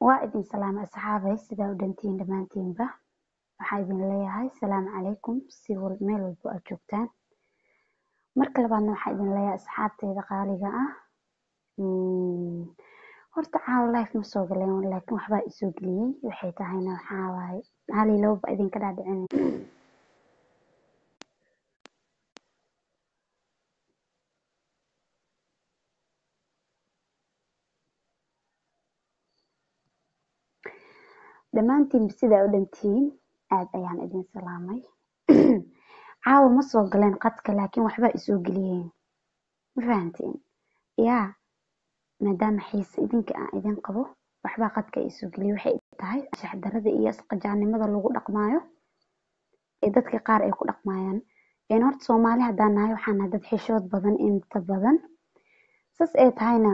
waa idin salaamay asxaabay sidaa u dhantiin dhammaantiinba waxaa idin leeyahay salaamu calaykum si wal meel walbo aad joogtaan marka labaadna waxaa idin leeyahay asxaabteyda qaaliga ah Mm, horta caawa life ma soo galeen laakiin waxbaa isoo geliyey waxay tahayna waxaa waaye hal iyo laba ba idinka dhaadhicin dhammaantiin sidaa u dhantiin aad ayaan idin salaamay caawa ma soo galeen qadka laakiin waxbaa isoo geliyeen ma fahanteen yaa maadaama xiise idinka aan idin qabo waxbaa qadka isoo geliyay waxay tahay shaxdarada iyo isqajaanimada lagu dhaqmaayo ee dadka qaar ay ku dhaqmayaan een horta soomaali haddaan nahay waxaan nahay dad xishood badan inta badan saas ay tahayna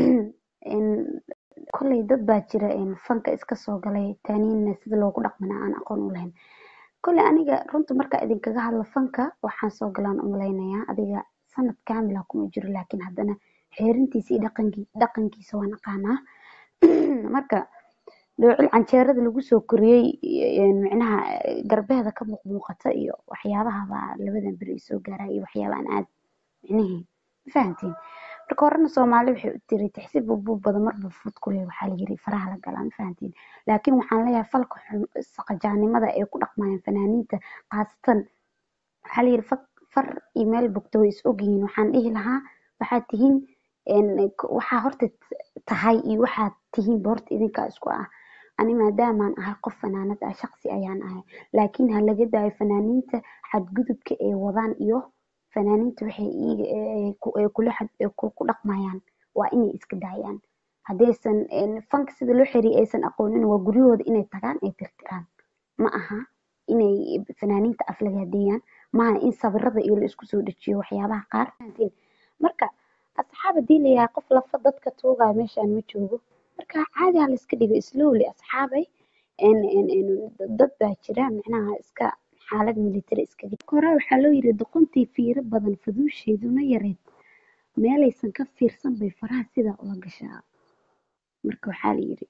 een kolley dad baa jira een fanka iska soo galay taaniinna sida loogu dhaqmana aan aqoon u lahayn kolley aniga runta marka idinkaga hadlo fanka waxaan soo galaan u malaynayaa adiga sanad kaamila kuma jiro laakiin haddana xeerintiisa iyo dhaqankii dhaqankiisa waan aqaanaa marka dhoocil canjeerada lagu soo koriyey een micnaha garbeeda ka muuqmuuqata iyo waxyaabaha baa labadan beri isoo gaaraya iyo waxyaaba aan aad micnihii ma fahantiin marka horena soomaali waxay u tiri tixsi buubuub badan marba fud ku leh waxaa la yiri faraha la galaa ma fahantiin laakiin waxaan leeyahay falka xun saqajaanimada ay ku dhaqmayaan fanaaniinta khaasatan waxaa la yiri far far iyo meel bogto way is ogyihiin waxaan dhihi lahaa waxaad tihiin een waxaa horta tahay iyo waxaad tihiin ba horta idinkaa isku ah ani maadaamaan ahay qof fanaanad ah shaqsi ayaan ahay laakiin ha laga daayo fanaaniinta xadgudubka ay wadaan iyo fanaaniinta waxay iiga ee ku ee kula xad ee ku ku dhaqmayaan waa inay iska daayaan haddaysan een fanka sida loo xiriyo aysan aqoonin waa guryahooda inay tagaan ay tirtiraan ma aha inay fanaaniinta aflagaadeeyaan maaha in sawirada iyo la isku soo dejiyo waxyaabaha qaar fahantiin marka asxaab haddii la yahay qof lafa dadka tuugaayo meeshaan ma joogo marka caadi ha la iska dhigo slowly asxaabay een een een dad baa jira micnaha iska xaalad military iska dhig hore waxaa loo yiri doqontii fiiro badan faduusheeduna yareed meelaysan ka fiirsan bay faraha sidaa ula gashaa marka waxaa la yiri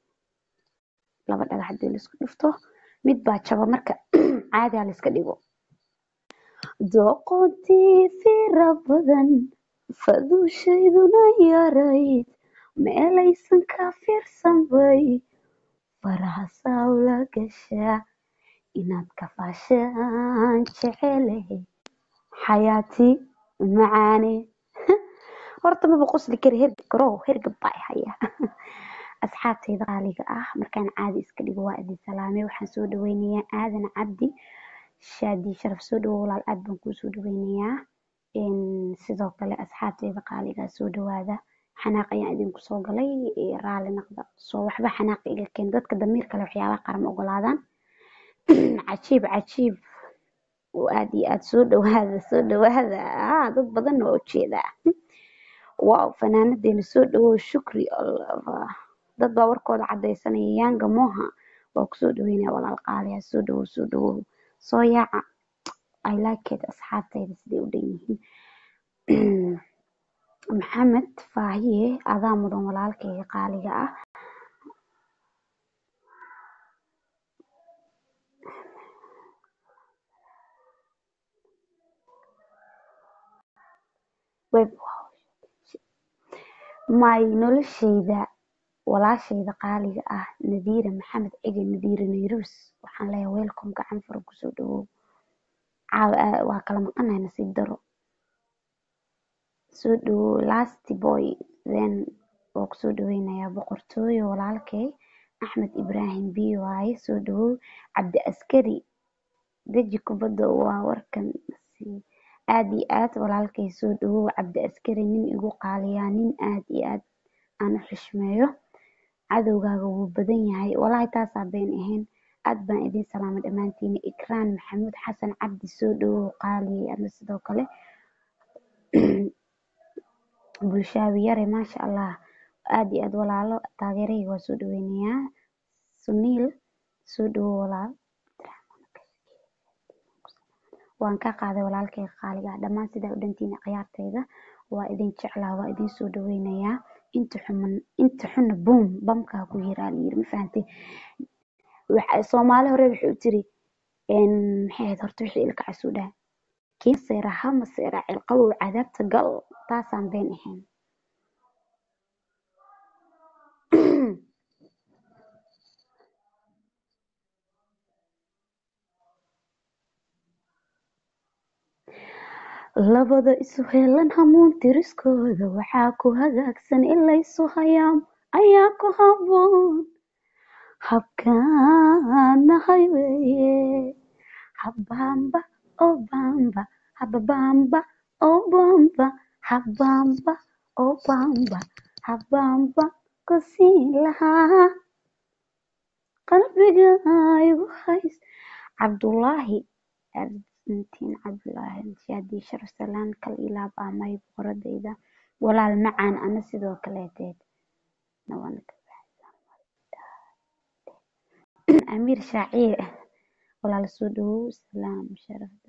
laba dhagax haddii la isku dhufto mid baa jaba marka caadi ha la iska dhigo doqontii fiiro badan faduusheeduna yarayd meelaysan ka fiirsan bay faraha saa ula gashaa inaad ka faashaan jecelahay xayaati macaane horta maba qosli kari hergab garow hergab baa i haya asxaabtayda qaaliga ah markaan caadi iska dhigo waa idin salaamay waxaan soo dhaweynayaa aadan cabdi shaadi sharaf soo dhawow walaal aad baan kuu soo dhaweynayaa een sidoo kale asxaabtayda qaaliga soo dhawaada xanaaq ayaan idinku soo galay ee raali noqda soo waxba xanaaq iga keen dadka damiir kale waxyaabaha qaar ma ogolaadaan cajiib cajiib oo aad iyo aad soo dhawaada soo dhawaada ah dad badan oo ujeedaa waaw fanaanadeena soo dhawow shukri Allah. dad baa warkooda cadaysanaya yanga moha waa kusoo dhaweynaya walaal qaaliya soo dhawow soo dhawow soo yaaca i like it asxaabtayda siday u dhan yihiin maxamed faahiye adaa mudan walaalkayga qaaliga ah web may noloshayda walaashayda qaaliga ah nadiira maxamed cige nadiira nayrus waxaan leeyahay welcome gacan fara kusoo dhawow caawa aa- waa kala maqanahay nasiib daro soo dhawow last boy then waa kusoo dhaweynayaa boqortooyo walaalkay axmed ibraahim b waaye soo dhawow cabdi askari deji kubadda waa warkan sii aad iyo aad walaalkay soo dhawow cabdi askari nin igu qaaliyaa nin aad iyo aad aan u xushmeeyo cadowgaaga wuu badan yahay walaahi taasaa been ahayn aad baan idin salaamay dhammaantiin ikraan maxamuud xasan cabdi soo dhawow qaaliyay ama sidoo kale bulshaawi yare maasha allah aad iyo aad walaalo taageerahayga waa soo dhaweynayaa suniil soo dhawow walaal waan ka qaaday walaalkayga qaaliga ah dhammaan sidaa u dhantiina ciyaartayda waa idin jeclaa waa idin soo dhaweynayaa inta xuman inta xunna boom bamkaa ku yiraa layiri ma fahantay waxa soomaali hore waxay u tiri een maxay ahayd horta wixii ilka casuu dhaha kii maseera ha maseera cilqabow cadaabta gal taasaan been ahayn labada isu heelan hamuun tiriskooda waxaa ku hagaagsan in laysu hayaam ayaa ku haboon habkaanahay weeye habamba oo bamba hababamba oo bamba habamba oo bamba habamba ku siin lahaa qalbiga igu hays cabdullaahi argentiin cabdullaahi shaadi sharaf salaan kal ilaab amay boqoradayda walaal macaan ana sidoo kaleeteed nawan amiir shaaciye walaal soo dhawow salaam sharafda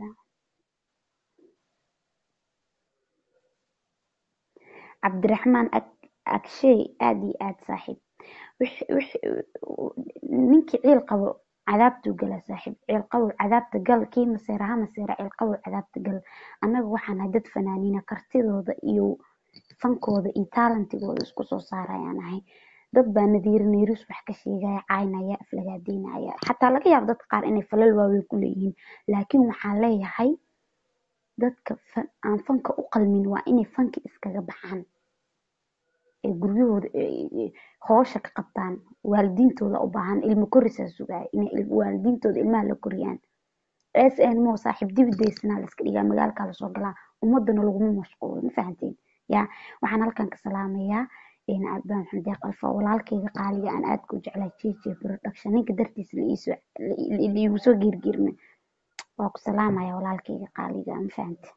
cabdiraxmaan Ag- agshay aad iyo aad saaxiib wix- wix- ninkii ciil qabo cadaabtuu gala saaxiib ciil qabow cadaabta gal kii maseera ha maseera ciil qabow cadaabta gal annaga waxaan nahay dad fanaaniina kartidooda iyo fankooda iyo taalantigooda isku soo saarayaan ahay dad baa nadiir neyrus wax ka sheegaya caynaya aflagaadeynaya xataa laga yaabo dadka qaar inay falal waaweyn ku leeyihiin laakiin waxaan leeyahay dadka fa- aan fanka u qalmin waa inay fanka iskaga baxaan ee guryahooda ee- ee hoosha ka qabtaan waalidiintooda u baahan ilmo korisaa sugaya inay il- waalidiintooda ilmaha la koriyaan sn mo saaxiib dibidaysanaa la iska dhigaa magaalkaa lasoo galaa ummadana laguma mashquulo ma fahanteen ya waxaan halkan ka salaamayaa een abaan maxamed deeq alfa walaalkayga qaaliga aan aadka u jeclaa jj production ninka dartiisa la iisoo la- la iigu soo geergeerme waa ku salaamaya walaalkayga qaaliga ma fahante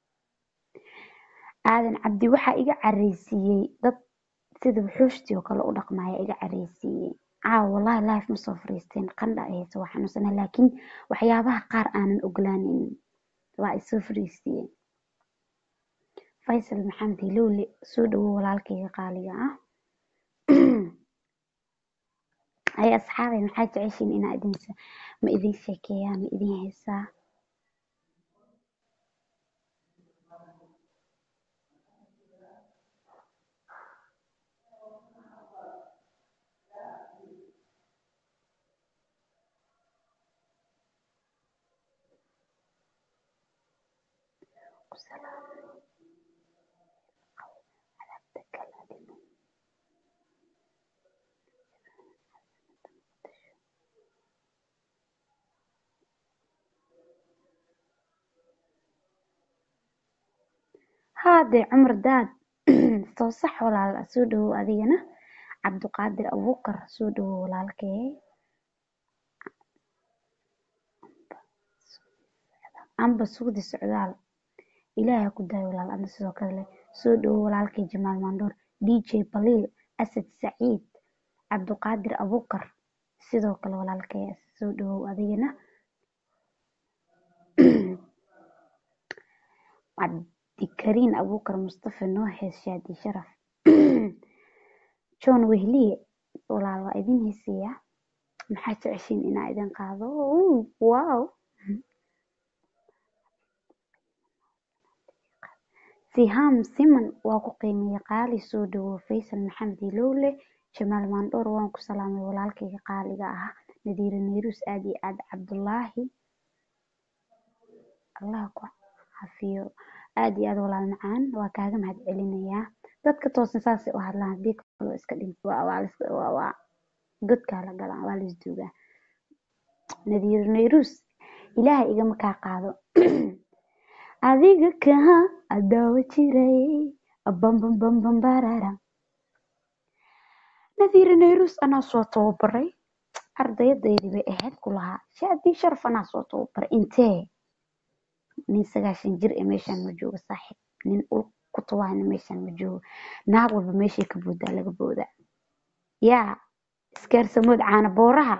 aadan cabdi waxaa iga careysiiyey dad sida wuxuushtii oo kale u dhaqmaya iga careysiiyey caawa wallahi life ma soo fariisteen qandha ay hayso waa xanuunsanaa laakiin waxyaabaha qaar aanan oglaanaynin waa isoo fariisiiyeen faysal maxamed hilowle soo dhawow walaalkayga qaaliga ah ay asxaabay maxaa jeceshiin inaa idin se- ma idin sheekeeyaa ma idin heesaa ku salaam degal adimo haadee cumar daad soo sax walaal soo dhawow adigana cabdiqaadir abuukar soo dhawow walaalkee amba sugdi socdaal ilaahay ha ku daayo walaal adna sidoo kale leh soo dhawow walaalkay jamaal maandoor dj baliil asad saciid cabdiqaadir abuukar sidoo kale walaalkay soo dhawow adigana cabdikariin abuukar mustafa noo hees shaadi sharaf john wehliye walaal waa idin heesayaa maxaa jeceshiin inaa idin qaado Uu, wow siham siman waa ku qiimeeye qaali soo dhawow faysal maxamed ilowle jamaal maandhoor waan ku salaamay walaalkayga qaaliga ah nadiire neyrus aad iyo aad cabdulaahi allah ku cafiyo aad iyo aad walaal macaan waa kaaga mahad celinayaa dadka toosan saasay u hadlaan hadii kaloo iska dhint waa waa lis- waa waa godkaa la galaa waa laisduugaa nadiir neyrus ilaahay igama kaa qaado adiga kaa adaawa jiray bambambambambarara nadiir neyrus anaa soo tababaray ardaydaydii bay ahayd ku lahaa shaadii sharaf anaa soo tababaray intee nin sagaashan jir ee meeshaan ma joogo saaxiib nin ul ku tawaana meeshaan ma joogo naag walba meeshay ka boodaa laga boodaa yaa iskaarsamood caana booraha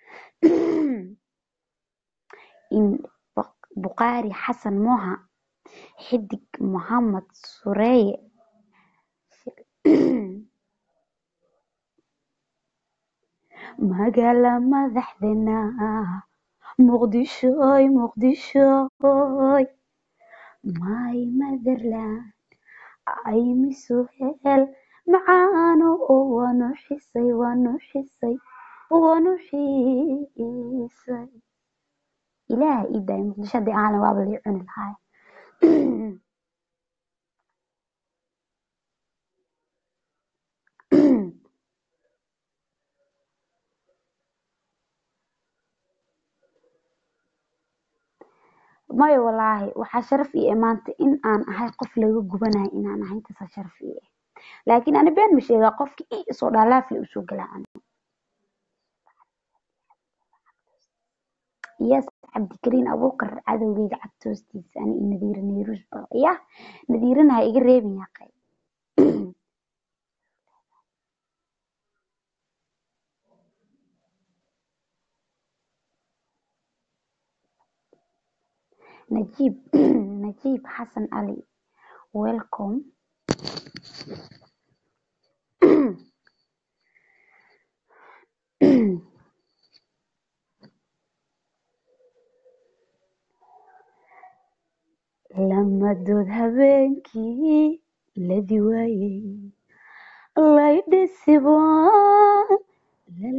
in Baq- buqaari xasan moha xidig mohamed sureeye magaala madaxdeena muqdishoy muqdishoy my motherland ay miso hel macaano oo waanu xisay waanu xisay waanu xiisay ilaah ii daay muqdisho haddii aan lahayn waaba lii cuni lahaa maya walaahi waxaa sharaf ii ah maanta in aan ahay qof laga gubanayo inaan ahay intaasaa sharaf ii ah laakiin ani been ma sheegaa qofki ii isoo dhaalaafle usoo galaa ani yes cabdikariin abuukar cadowgeyga cagta hoostiisa ani iyo nadiira neyruus ba yah nadiirana ha iga reebin yaaqay najiib najiib xasan ali welcome lamadood habeenkii ladi waayey laydhisibaa la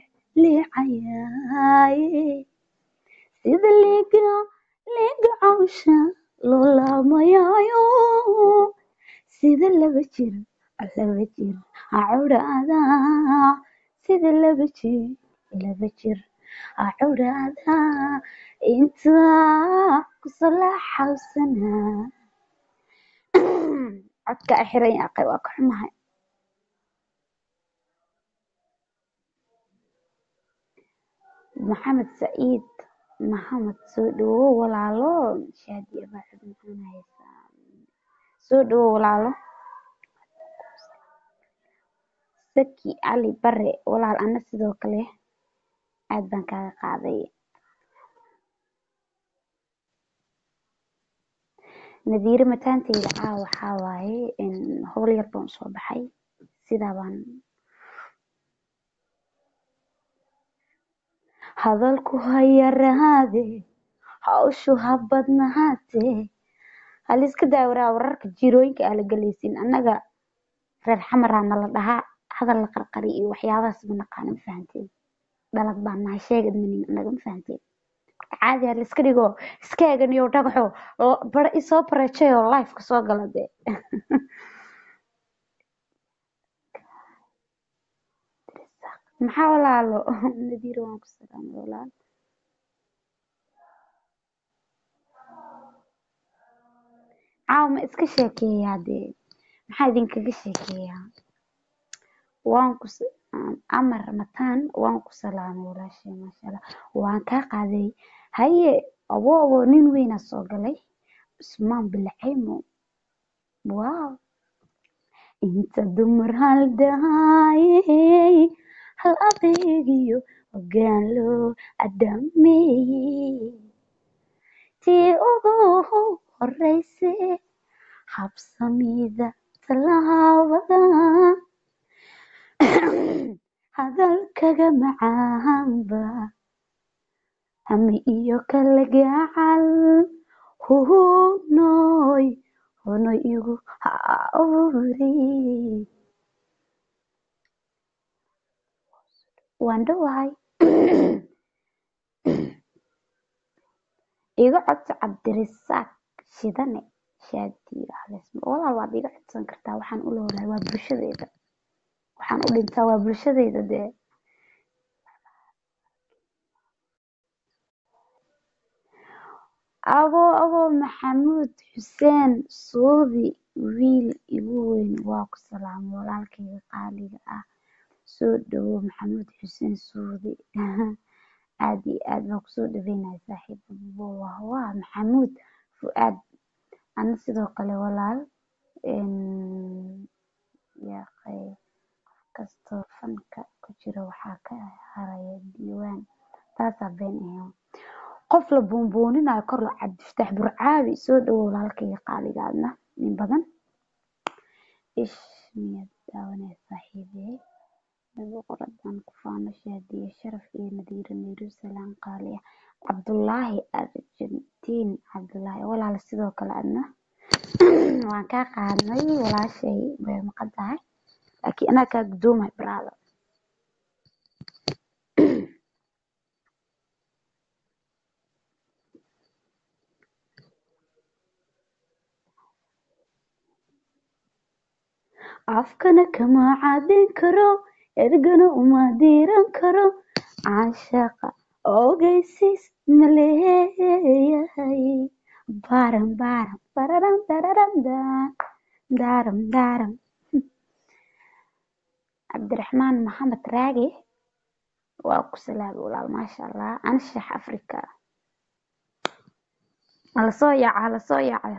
liicayaaye sida liiga liiga cawsha loo laamayaayo sida laba jir laba jir cawdhaada sida laba jir laba jir cawdhaada intaa kusalaxawsanaa codka a xiran yaaqay waa ka xumahay maxamed saciid maxamed soo dhawow walaalo shaadiya baaxid maxaan haysaa soo dhawow walaalo saki cali bare walaal ana sidoo kale aad baan kaaga qaaday nadiire mataanteyda caawa waxaa waaye howl yar baan usoo baxay sidaa baan hadalku ha yaraade hawshu ha badnahaate haliska daawaraa wararka jirooyinka aa la galaysin annaga reer xamaraa nala dhahaa hadal la qarqari iyo waxyaabahaas ma naqaano ma fahanteen dhalad baan nahay sheegad manin annaga ma fahanteen caadi ha laiska dhigo iska eganiyo dhagaxo bara isoo bareejayoo lifeka soo gala dee maxaa walaalo nadiiro waan ku salaamay walaal caawa ma iska sheekeeyaa dee maxaa idinkaga sheekeeyaa waan ku amar mataan waan ku salaamay walaashay maasha allah waan kaa qaaday haye abo abo nin weynaa soo galay usmaan bilcaymo wow inta dumar haldaayey hal adeegiyo hoggaan loo adaameeyey tii ugu horeyse habsamida tallaabada hadalkaga macaanba hami iyo kala gacal hunoy hunoy igu hauri waan dhowahay iga codso cabdirisaaq shidane shaadiyo haleesma walaal waad iga codsan kartaa waxaan u lowlahay waa bulshadeyda waxaan u dhintaa waa bulshadeyda dee abo abo maxamuud xuseen suudi wiil igu weyn waa ku salaamay walaalkayga qaaliga ah soo dhawow maxamuud xuseen suudi aad iyo aad baan kusoo dhaweynaya saaxiiba waa maxamuud fu-aad ana sidoo kale walaal yaaqay qof kastoo fanka ku jira waxaa ka haraya diiwaan taasaa been ahayn qof la buunbuuninayo kor la cabdiftaax burcaabi soo dhawow walaalkayga qaaligaadna nin badan ish miyaad daawanaya saaxiibey boqoradan ku faano shaadiye sharaf iyo nadiiro nairu salaan qaali ah cabdulaahi argentiin cabdulaahi walaal sidoo kale adna waan kaa qaadnay walaashay way maqan tahay laakiin anaa kaa gudoomay brother afkana kama caadin karo ergana uma diiran karo caashaqa ogeysiis ma leeyahay baram baram bararam dararam daan daaram daaram cabdiraxmaan maxamed raage waa ku salaamay walaal maasha allah anshax africa hala soo yaaca hala soo yaaca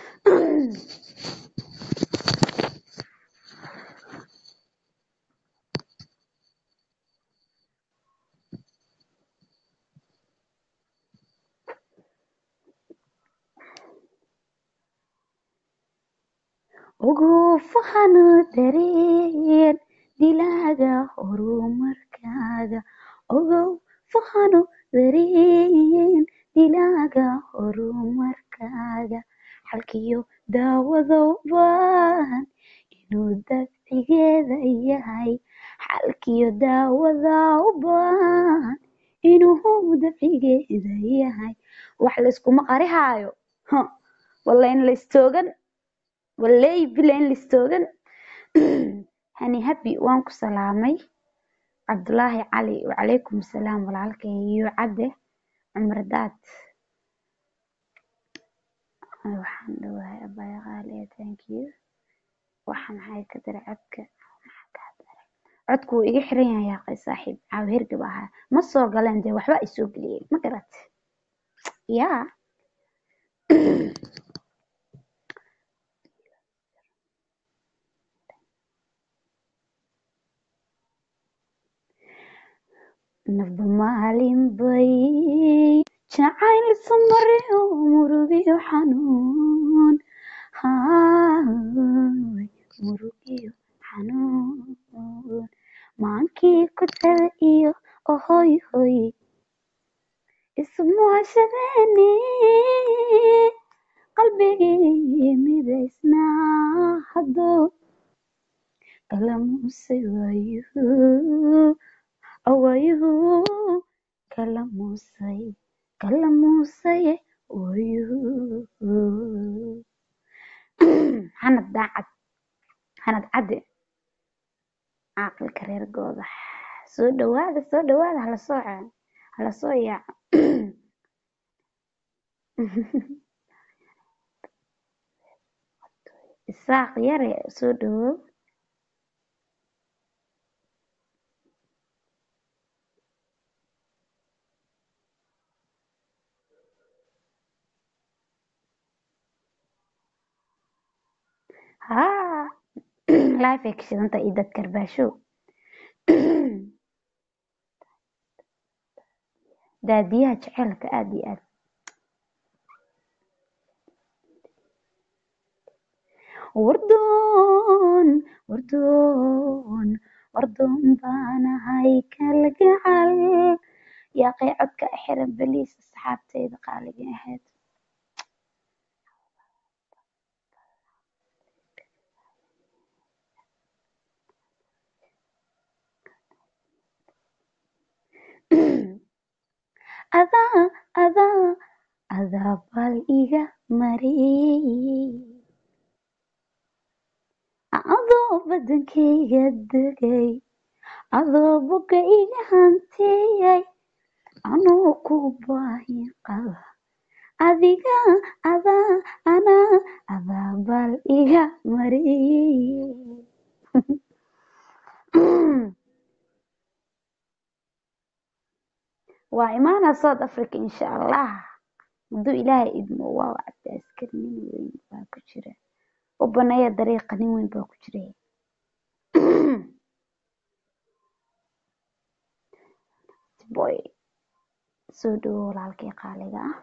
ugu fahano dareen dilaaga horumarkaaga ogow fahano dareen dilaaga horumarkaaga xalkiyo daawado baahan inuu dabcigeeda yahay xalkiyo daawada u baahan inuu dabcigeeda yahay wax layskuma qarihaayo Huh. wallayn laystoogan wallay bilayn listoogan hani habi waan ku salaamay cabdulaahi cali wacalaykum salaam walaalkay iyo cadde cumar daad waxaan dhawahay abaya qaaliya thank you waxa maxay ka dara codka maxaa kaa dara codku wuu iga xiran yahay yaaqay saaxiib caaw hergab ahaa ma soo galeen dee waxba isoo geliyey ma garat yaa nafba maalin bay jacayl samariyo murugiyo xanuun haay murugiyo xanuun maankii ku taga iyo ohoy hoy ismuhashadeeni qalbigii midaysnaa hadduu kala muusay waayuhu awayuhu kala muusay kala muusay wayuhu hanad daacad hanad cadde caaqilka reer goodax soo dhawaada soo dhawaada hala soo ce- hala soo yaaco isaaq yare soo dhawow haa life ay ka shidanta iyo dad karbaasho daadiyaha jaceylka aad iyo aad wardoon wardoon wardoon baanahay kalgacal yaaqay codka xiran beliis asxaabtayda qaaliga ahayd adaa adaa adaa bal iga mariyey adoo badankayga degay adoo boga iga hantiyay anoo ku baahi qaba adiga adaa anaa adaa bal iga mariyey waa imaanaa south africa insha allah hadduu ilaahay idmo waa wacda askari nin weyn baa ku jira u baneeya dariiqa nin weyn baa ku jira boy soo dhawo walaalkay qaaliga ah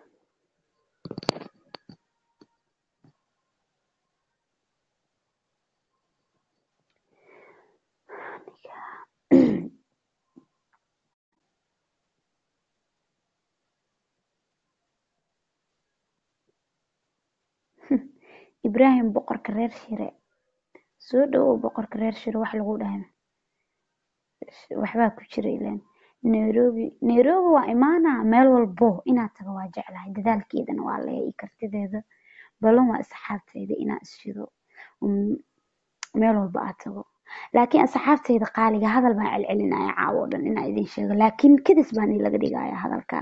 ibraahim boqorka reer shire soo dhawow boqorka reer shire wax lagu dhahay waxbaa ku jira ileen nairobi nairobi waa imaanaa meel walbo inaad tago waa jeclahay dadaalkeedana waa leeya iyo kartideeda balan waa asxaabteyda inaa isjido um, meel walba aad tago laakiin asxaabteyda qaaliga hadal baan celcelinaya caawo o dhan inaa idin sheego laakiin kadis baan ilaga dhigaya hadalka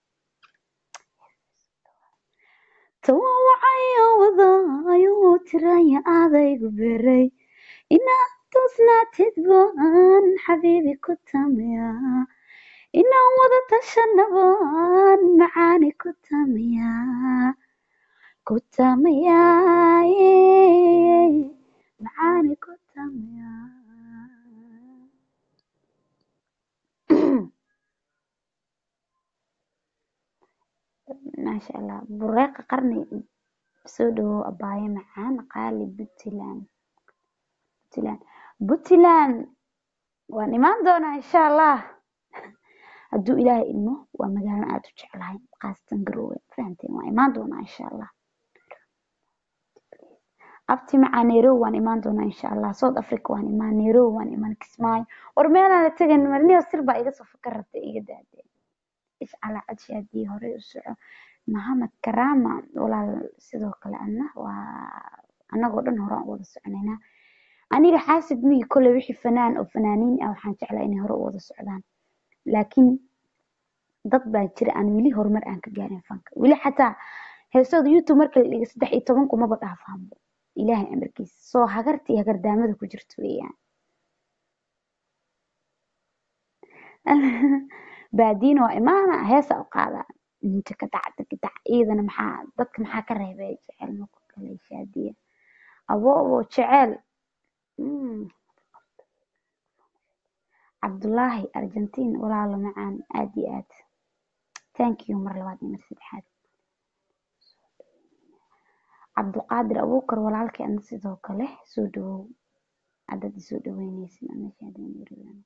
tawawacayo wadaayo tiraya aadaygu beray inaad toosnaatid baan xabiibi ku tamiya inaan wada tashanabaan macaani ku tamiya ku tamiya macaani ku tamiya maasha allah bureeqa qarni soo dhawow abaayo macaan qaali puntland puntland puntland waan imaan doonaa insha allah hadduu ilaahay idmo waa magaalo aad u jeclahay khaasatan garowe fahamteen waan imaan doonaa insha allah abti macaa nairobi waan imaan doonaa insha allah south africa waan imaan nairobi waan imaan kismaayo war meelaan la tegan marniyo sir baa iga soo fakar rabta iga daadee iscalaa cadsha haddii horey u soco maxamed karama walaal sidoo kale ana waa anagoo dhan horaan u wada soconaynaa aniga xaasid migi kole wixii fanaan oo fanaaniin ah waxaan jeclaa inay hore u wada socdaan laakiin dad baa jira aan weli horumar aan ka gaarin fanka weli xataa heesooda youtube marka la dhiga saddex iyo toban kumaba dhaafaanbo ilaahay amarkiisa soo hagarta iyo hagardaamada ku jirto weeyaan baadiina waa imaana heesa u qaadaa inta ka dac dagdac iyadana maxaa dadka maxaa ka reebay jecel maku kale shaadiya abo abo jecel Mm. cabdullaahi argentin walaalo macaan aad iyo aad thank you mar labaad iyo mar saddexaad cabduqaadir abuukar walaalkii ana sidoo kale soo dhawow haddaad isoo dhaweyneysid ana shahaadeen yaridan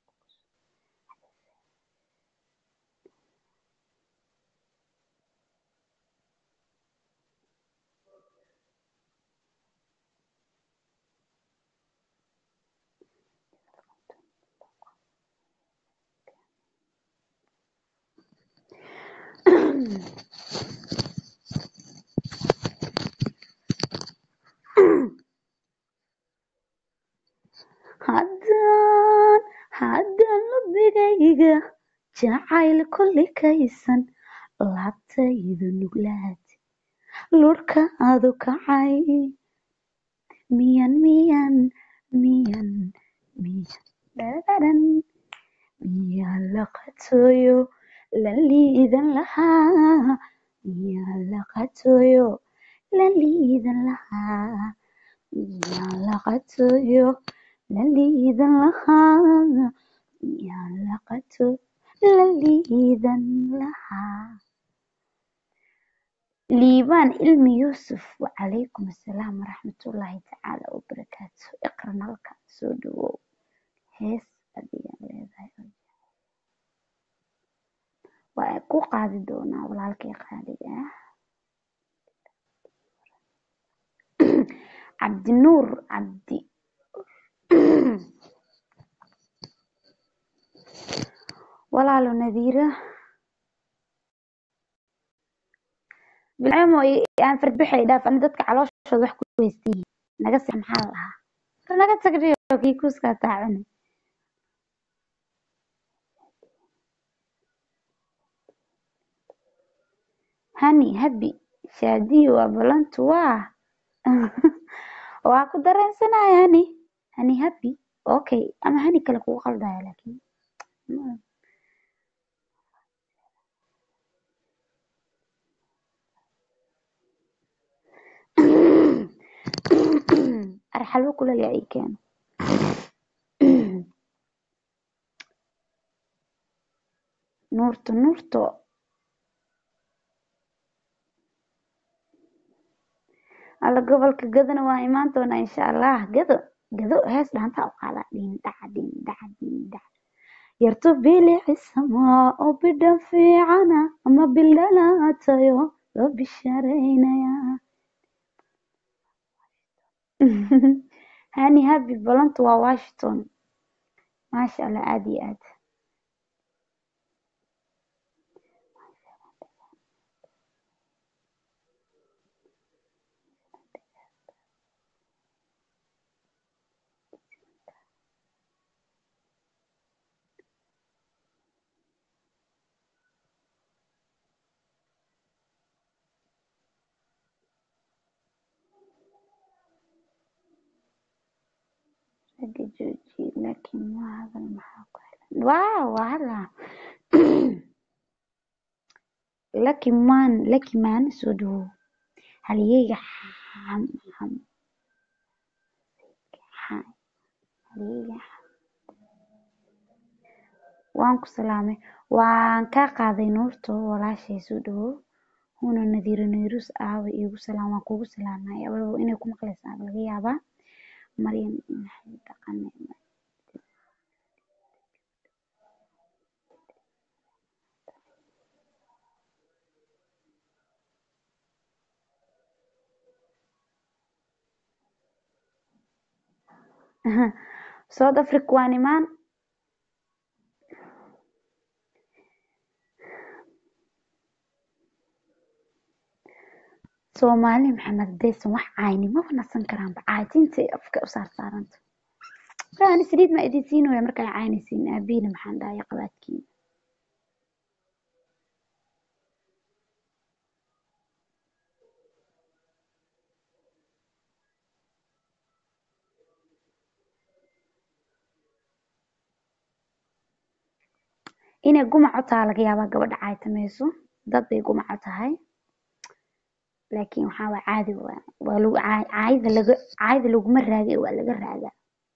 haddaan haddaan lubigayga jacayl kulli kaysan laabtaydu nuglaad lurka adu kacay miyan miyan miyan miyan dhararan miyan laqatoyo la liidan lahaa miyan laqatoyo la liidan lahaa miyan laqatoyo la liidan lahaa miyan laqato la liidan lahaa liibaan ilmi yuusuf wacalaykum assalaam waraxmatullaahi tacaala wabarakaatu iqra nalka soo dhawow hees adiga leedahay waa ku qaadi doonaa walaalkay qaaliga ah cabdinuur cabdi walaalo nadiira bilcamo aan fardbaxay dhaaf ani dadka calooshooda wax ku weystan yihiin naga seex maxaa la lahaa war naga tagriyo kii kuuskaa taacune hani habi shaadiyo waa balantu waa waa ku dareensanaya hani hani habi okay ama hani kale kugu qaldaya laakiin arxalwo kulal yaa ii keeno nuurto nuurto alla gobolka gadona waa imaan doonaa insha allah gado gado hees dhaantaa u qaadaa dhiin dhaca dhiin dhaca dhiin dhaca yarto bilicisama oo bidhan fiicana ama bildhalaatayo loo bishaaraynaya hani habi ballantu waa washington maasha allah aad iyo aad ragga jooji laakiin ma hadal maxaa ku xiran waaw waa hadlaa lucky man lucky man soo dhawow halyeyga xam xam xa- halyeyga waan ku salaamay waan kaa qaaday nuurto walaashay soo dhawow huna nadiiro nayrus aawa iigu salaam waan kugu salaamay awalba inay ku maqlaysaa laga yaabaa maryan maxay dhaqane south africa waan imaan soomaali maxamed hadaysan wax cayni maba nasan karaanba caajintay afka u saarsaaranta ani saliid ma idin siinooya markay caynaysiin aabiina maxaan dhahaya qabaadkiina inay gumaco taha laga yaabaa gabadha caytamayso dad bay gumaco tahay laakiin waxaa waa caadi waa waa lagu caay- caayda laga caayda laguma raagay waa laga raagaa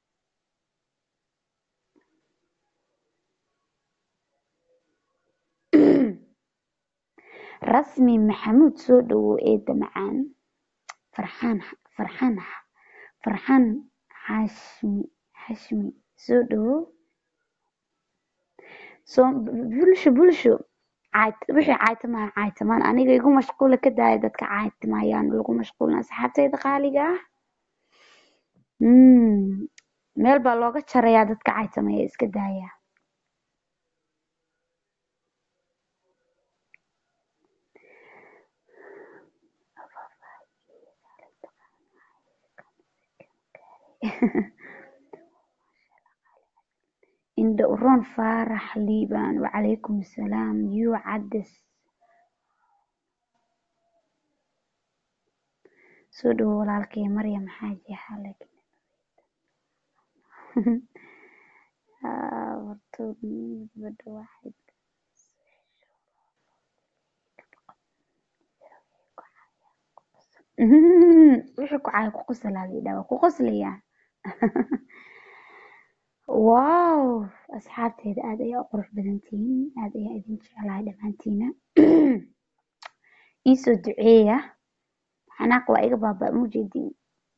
rasmi maxamuud soo dhawow eeda macaan farxaan farxaan farxaan xashmi xashmi soo dhawow soo bulsho bulsho caayt wixii caaytamaa caaytamaan aniga igu mashquula ka daaya dadka caaytamayaan lagu mashquulin asxaabtayda qaaliga ah Mm, meel baa looga jarayaa dadka caytamaya iska daaya indha uroon faarax liibaan wacalaykum asalaam yuu cades soo dhawo walaalkay maryam xaaji xalag Ah, wartood gabadha waxay wixii ku caaya ku qoslaa lidhaa waa ku qoslayaa wow asxaabteeda aad ayaa u qurux badan tihiin aad ayaa idin jeclahay dhammaantiina iisoo duceeya xanaaq waa iga baaba mujeedin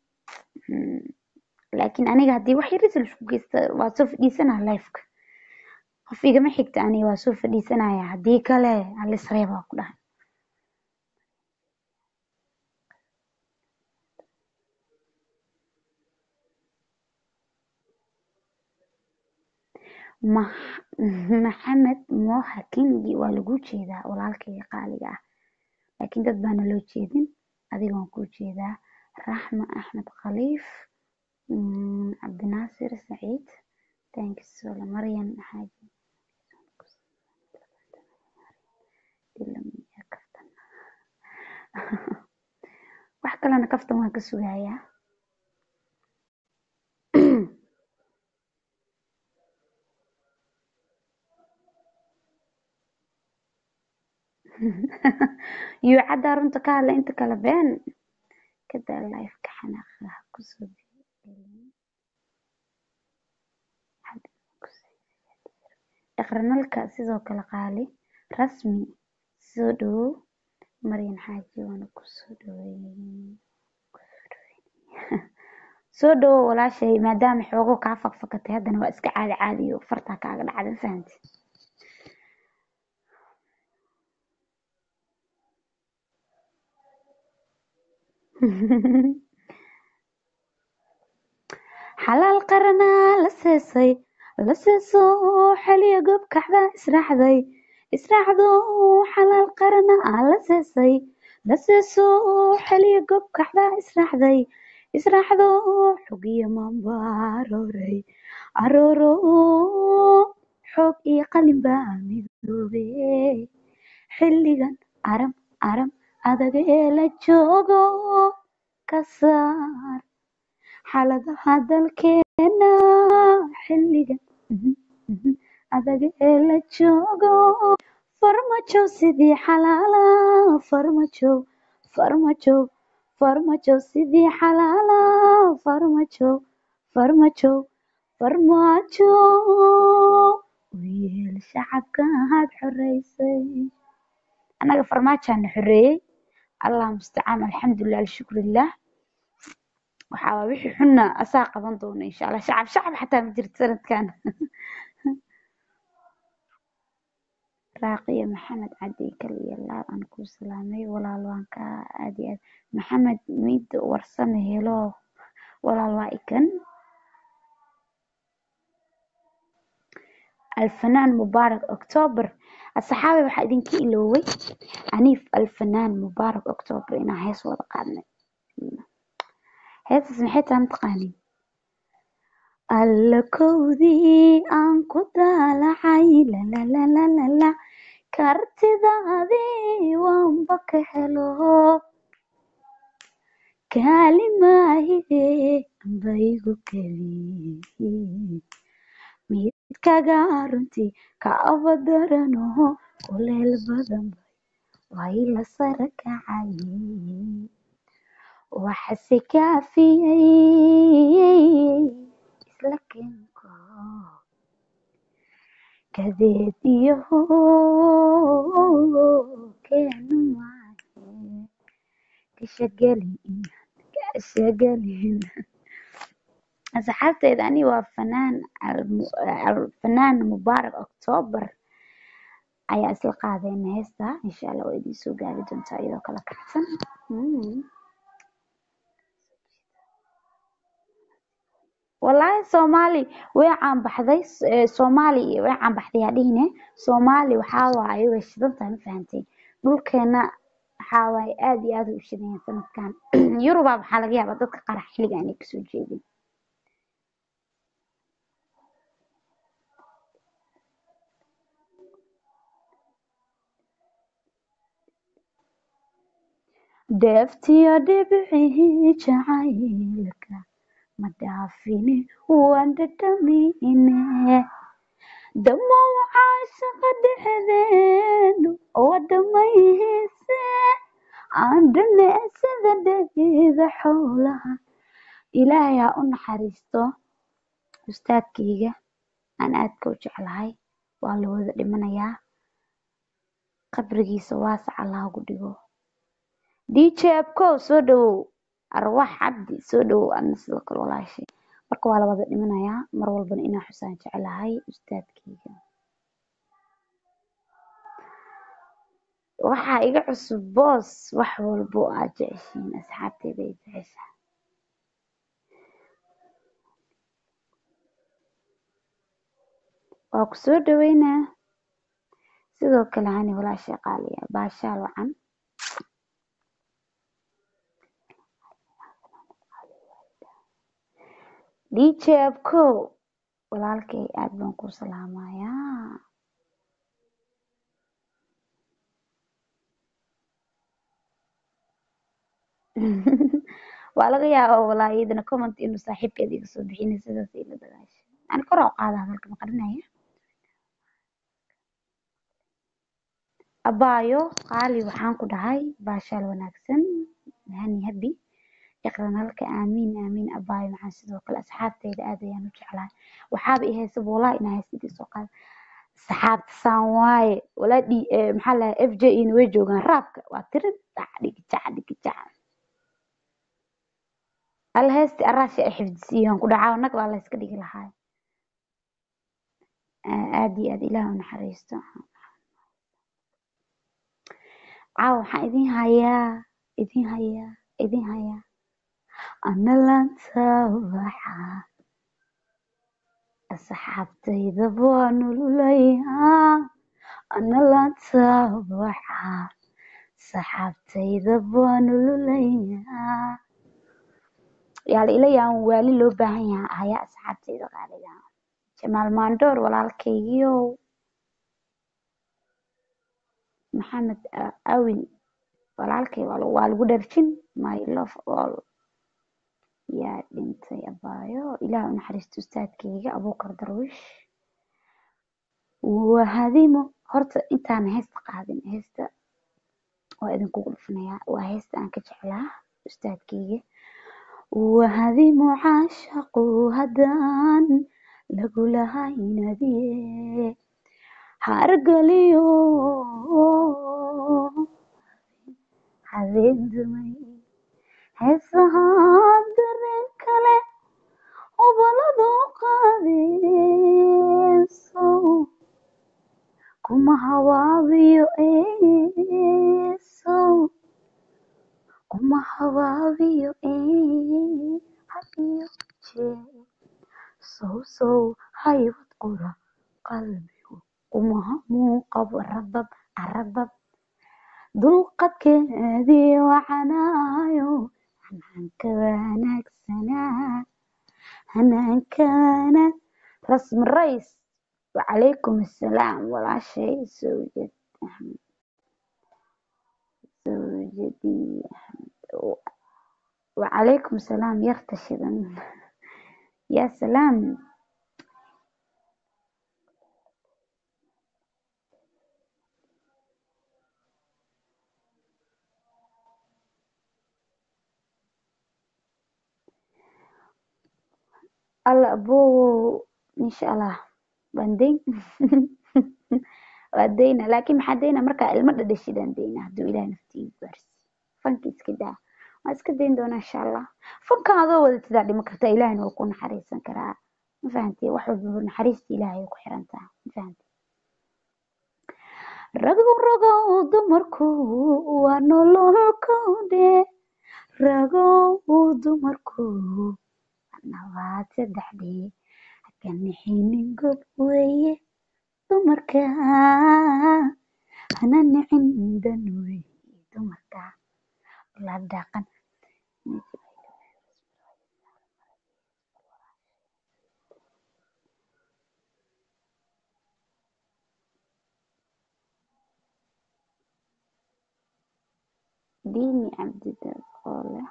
laakiin aniga haddii wax yaris laisku geysta waa soo fadhiisanaa lifeka qof igama xigta aniga waa soo fadhiisanaya haddii kale alisreebaa ku dhahay Mah- maxamed moha kingi waa lagu jeedaa walaalkayga qaaliga ah laakiin dad baana loo jeedin adiga waan kuu jeedaa raxma axmed khaliif mm, cabdinaasir saciid tankisole maryan xaaji Ilamiya kaftan. wax kalena kaftan waan ka sugayaa yuu caddaa runta ka hadla inta kale been kadaa lifeka xanaaqa ha kusoo gelin. iqranalka sidoo kale qaali rasmi soo dhawow maryan xaaji waana kusoo dhaweyn soo dhawow walaashay maadaama xoogo kaa fakfakatay haddana waa iska caadi caadiyo fartaa kaaga dhacda ma fahanti xalaal qaranaa la seesay la seeso xeliya goob kaxda israacday israacdo xalaal qaranaa la seesay la seeso xeliya goob kaxda israacday israacdo xogiyo maanba arooray arooro xoog iyo qalin baa midoobe xilligan aram aram adag ee la joogo ka saar xaaladaha dalkeena xilligan mhm, mhm, adag ee la joogo farmajo sidii xalaala farmajo farmajo farmajo sidii xalaala farmajo farmajo farmaajo u yeel shacabka aad xoreysay annaga farmaajaana xoreeyey allah mustacaan alxamdulilah alshukrilah waxaa waa wixii xunna asaa qaban doona insha allah shacab shacab xataa ma jirto sanadkan raaqiya maxamed cadi kaliya laal aan ku salaamay walaal waan ka aad iyo aad maxamed miid warsame helo walaal waa ikan alfanaan mubaarak october asxaabi waxaa idinka ilooway aniif alfanaan mubaarak october inaan hees wada qaadnay heestaas maxay tahay mataqaanin alla kowdii aan ku daalacay lalalalalala kartidaadii waanba ka helo kaalimaahide amba igu keli midkaga runtii ka abadarano kuleel badan bay way la sara kacay waxase kaafiyey isla kenko kadeed iyo keenu maahe kashagelin kashagelin asxaabteyda ani waa fanaan Al- Al- fanaan mubaarak october ayaa isla qaadayna heesta insha allah waa idiin soo gaari doontaa iyadoo kala kacsan Mm. wallaahi soomaali way caan baxday s- ee, soomaali way caan baxday yaa dhihine soomaali waxaa waaye way shidan tahay ma fahanteen dhulkeena waxaa waaye aad iyo aad u shidan yahay sanadkan yurubaa waxaa laga yaabaa dadka qaar xilliga aanay kasoo jeedin deeftiyo dhibcii jacaylka ma dhaafine waan dhadhamine damowcaa shaqa dhexdeenu oo dhamayse aan dhanecsada dhegida xoolaha ilaahay ha u naxariisto ustaadkayga aan aadka u jeclahay waa la wada dhimanayaa qabrigiisa waasac allah ugu dhigo dj abkow soo dhawow arwaax cabdi soo dhawow adna sidoo kale walaashay marka waa la wada dhimanayaa mar walbana inaan xusaan jeclahay ustaadkayga waxaa iga cusub boos wax walbo aad jeceshiin asxaabteyda ay jeceshahay waa ku soo dhaweynaa sidoo kale hani walaashay qaaliya baashaal wacan dj abkow walaalkay aad baan ku salaamayaa waa laga yaabaa walaa iyadana comment inuu saaxiibkeeda iga soo bixinay sidaas ila dagaashay ani kor u qaada hadalka maqarinaya abaayo qaali waxaan ku dhahay baashaal wanaagsan hani habi iqran halka aamiin aamiin abaayo maxaan sidoo kale asxaabteyda aad ayaan u jeclahay waxaaba i haysa walaa inaa haysidii soo qaada saxaabta saan waaye walaa dhi maxaa la f j in way joogaan raabka waa tiri dhac dhigijac dhigijac alla heesti araashi ay xifdisiiyaan ku dhacaa nag baa la iska dhigi lahaa aad iyo aad ilaah u naxariisto caawa waxaan idin hayaa idin hayaa idin hayaa ana laanta waxa asxaabtayda waa nololayaa ana la tabaxa saxaabtayda waa nololayaa yaala ilayaan waali loo baahan yahaa ayaa asxaabtayda qaaliga jamaal maandoor walaalkaygiiow maxamed A- awil walaalkay waa lagu waa lagu dharjin my love all yaa dhintay abaayo ilaah u naxariisto ustaadkayga abuukar darwish waa hadimo horta intaan heesta qaadin heesta waa idinkugu dhufanayaa waa heesta aan ka jeclaa ustaadkayga wahadimo caashaqu haddaan lagulahaynadiye hargaliyo habeen dumay heesahaa dareen kale oboladu qaadeyso kuma hawaabiyo eesow kuma hawaabiyo ee hadiyo jee sow sow haybad qura qalbigu kumaha muuqabo rabab arabab dulqadkeedii wacanaayo hanaanka wanaagsanaa hanaanka wanaag rasmi rays wacalaykum assalaam walaashay sawjad axmed sawjadii wacalaykum assalaam yarta shidan yaa salaam alla abowow insha allah waan dayn waa dayna laakiin maxaa dayna markaa ilmo dhadhashidaan dayna hadduu ilaah naftiigu gaarsi fanka iska daa waan iska dayn doonaa insha allah fankan adoo wadatidaa dhima kartaa ilaahina waa ku naxariisan karaa ma fahanti wax walba naxariista ilaahay ay ku xiran tahay ma fahanti ragow ragow dumarku waa nololkode ragow dumarku nabaad saddexdii hakanixinin gob weeye dumarka hana nicin dan weeye dumarka la dhaqan diini cabdidaad oo leh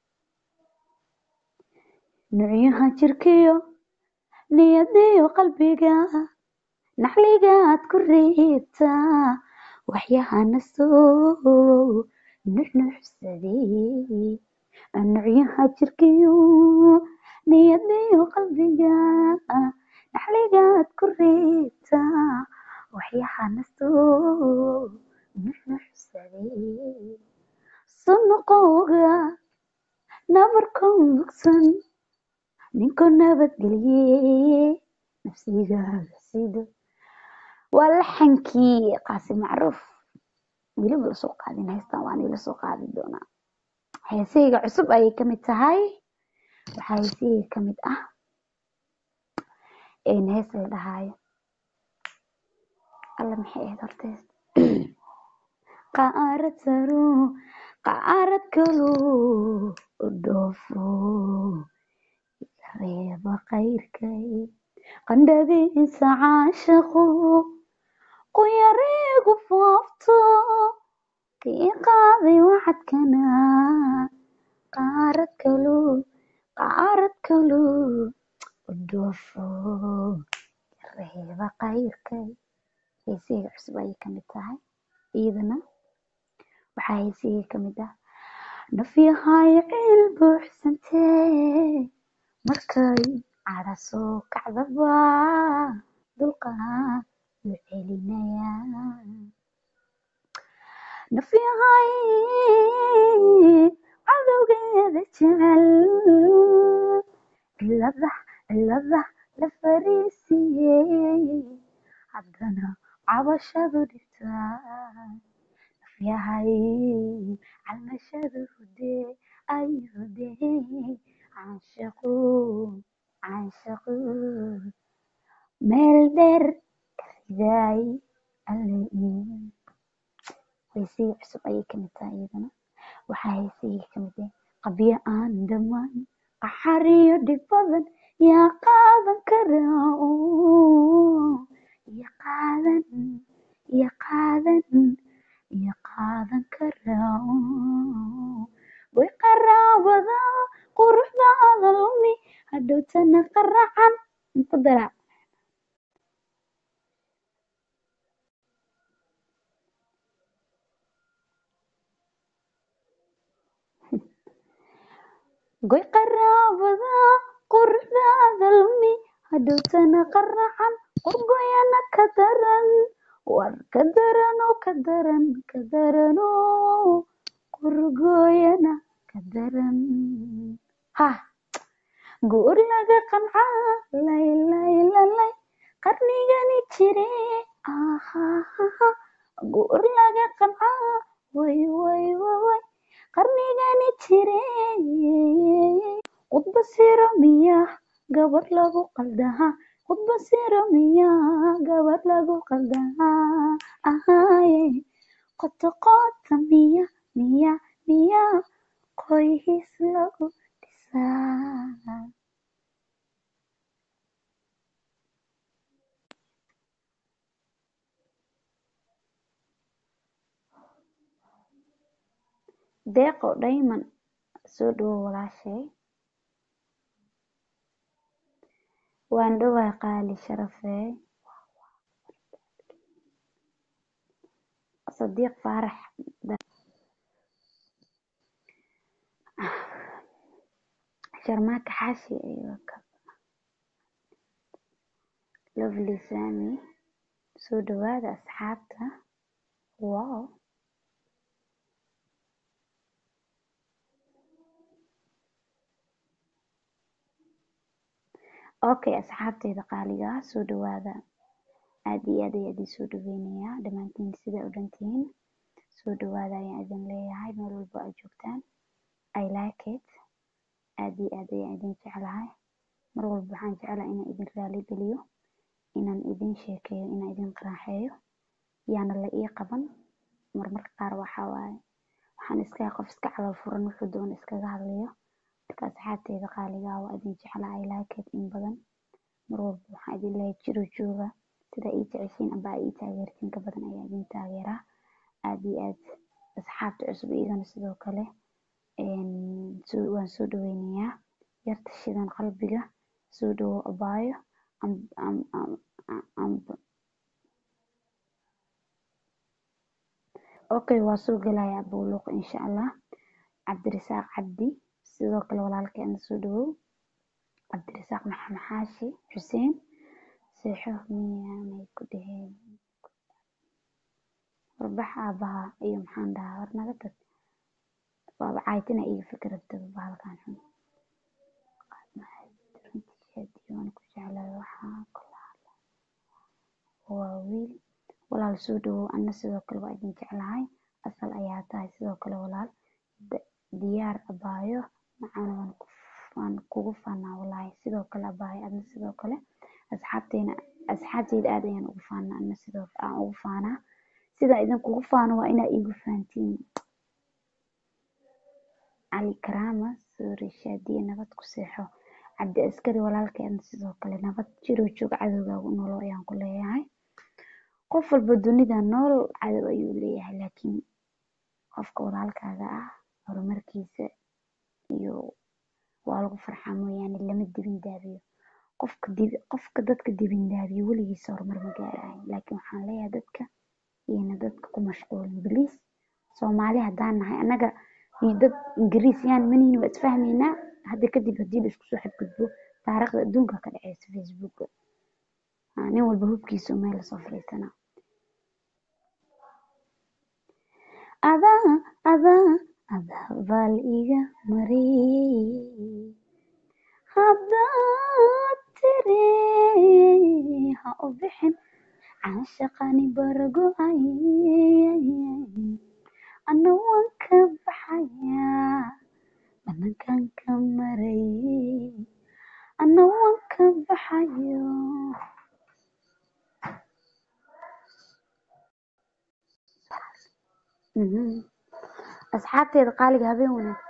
nucyaha jirkiyo niyadiyo qalbiga naxligaad ku reebtaa waxyahana soo nuxnuxsadee nucyaha jirkiyo niyadiyo qalbiga naxligaad ku reebtaa waxyahana soo nuxnuxsadee sunuqowga nabarkon bogsan ninku nabadgelye nafsigaaga sido waa laxankii qaasi macruuf weliba lasoo qaadin heystan waan ila soo qaadi doonaa heesahayga cusub ayay kamid tahay waxaa heesahayga kamid ah hees la dhahaayo alla maxay ahayd hortees qaarad saro qaarad kalo dhoofo reeba qayrkay qandhadiisa caashaqo quyarigu foofto kii qaaday wacadkana qaarad kalo qaarad kalo dhoofo reeba qayrkay heesahayga cusub ayay kamid tahay iyadana waxaa heesahayga kamid ah nafyahay ciil buuxsantee markay cadha soo kacdaba dulqaad u celinaya nafyahay cadowgeeda jecel cilada cilada la fariisiyey haddana cabashadu dhibtaa nafyahay calmashadu hudee ay hudee caashaqu caashaqu meel dheer ka ridaay alle ii heesihii cusub ayay kamid tahay iyadana waxaa heesihii kamid ah qabyo aan dhamaan qaxar iyo dhib badan yaa qaadan karaa oo iyo qaadan iyo qaadan iyo qaadan karaa oo way qaraabada quruxdaada lumi hadhowtana qaracan ku dara goy qaraabada quruxdaada lumi hadhowtana qaracan qorgoyana ka daran war ka daran oo ka daran ka daran oo qorgoyana ka daran ha goor laga qancaa lay lay lalay qarnigani jire ahahaha goor laga qancaa way way way way qarnigani jire khudba siro miya gabar lagu qaldaha khudba siro miya gabar lagu qaldaha ahaye qoto qota miya miya miya qoys lagu dhisaa deeqo dhayman soo dhawo walaashay waan dhowaa qaali sharafee sadiiq faarax sharmaaka xaashi iyo lovely sami soo dhawaada asxaabta wow okay asxaabteyda qaaliga ah soo dhawaada aad iyo aad ayaa idin soo dhaweynayaa dhammaantiin sidaa u dhantihiin soo dhawaada ayaan idin leeyahay meel walba aad joogtaan i like it aad iyo aad ayaan idin jeclahay mar walba waxaan jeclahay inaan idin raali geliyo inaan idin sheekeeyo inaan idin qaraaxeeyo yaana la ii qaban marmarka qaar waxaa waaye waxaan iskaga qof iska calool furan wuxuu doona iskaga hadlayo marka asxaabteyda qaaliga ah waa idin jeclahay i like it in badan mar walba waxaan idin leeyahay jiro jooga sida ii jeceshiin amba ii taageertiin ka badan ayaa idin taageeraa aad iyo aad asxaabta cusub iyagana sidoo kale waan soo dhaweynayaa yarta shidan qalbiga soo dhawo abaayo okay waa soo gelayaa buuluq insha allah cabdirasaaq cabdi sidoo kale walaalkeena soo dhawow cabdirasaaq maxamed xaashi xuseen seexo miyaanay ku dheheen warbax aabaha iyo maxaan dhahaa war naga tag waaba caytina iga fikirabtaba bahalkan xun waan ku jeclahay waxaa kulaala waa wiil walaal soo dhawow ana sidoo kale waa idin jeclahay asal ayaa tahay sidoo kale walaal diyaar abaayo macana waan ku waan kugu faanaa walaahi sidoo kale abaayo adna sidoo kale asxaabteena asxaabteyda aad ayaan ugu faanaa ana sidoo aan ugu faanaa sidaa idinkugu faano waa inaa iigu fahantiin cali karaama soori shaadiye nabad ku seexo cabdi askari walaalkeena sidoo kale nabad jiro joog cadowgaagu noolo ayaan ku leeyahay qof walba dunida nool cadow ayuu leeyahay laakiin qofka walaalkaaga ah horumarkiisa iyo waa lagu farxaa mooyaane lama dibin daabiyo qofka dib qofka dadka dibin daabiyo weligiisa horumar ma gaarayo laakiin waxaan leeyahay dadka iyana dadka ku mashquulin biliis soomaali haddaan nahay annaga iyo dad ingiriis yaan manihin waa isfahmaynaa hadda kadib haddii la isku soo xadgudbo taariikhda adduunka ka dhaceysa facebooka nin walba hubkiisa meel lasoo fariisanaa adaa adaa adaa baal iga mariyey haddaad tiri ha u bixin caashaqani barago-ay ana waan ka baxayaa banankan ka maray ana waan ka baxayo Mhm. asxaabteeda qaaliga habeen wanaagsan